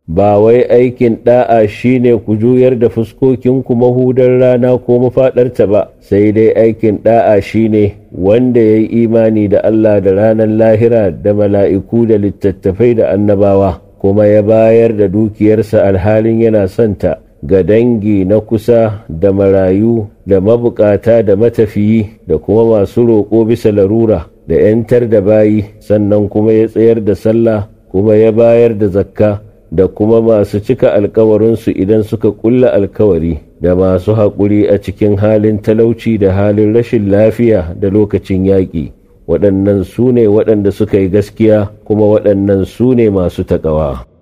ba wai aikin ɗa'a shine ku juyar da fuskokinku mahudar rana ko mafaɗarta ba sai dai aikin ɗa'a shine wanda ya yi imani da Allah da ranar lahira da mala'iku da littattafai da annabawa kuma ya bayar da dukiyarsa alhalin yana santa ga dangi na kusa da marayu da mabukata da matafiyi da kuma masu roƙo bisa larura da ‘yantar da bayi sannan kuma ya tsayar da sallah kuma ya bayar da zakka da kuma masu cika alkawarinsu idan suka kulla alkawari da masu haƙuri a cikin halin talauci da halin rashin lafiya da lokacin yaƙi waɗannan su ne waɗanda suka yi gaskiya kuma waɗannan su ne masu taƙawa.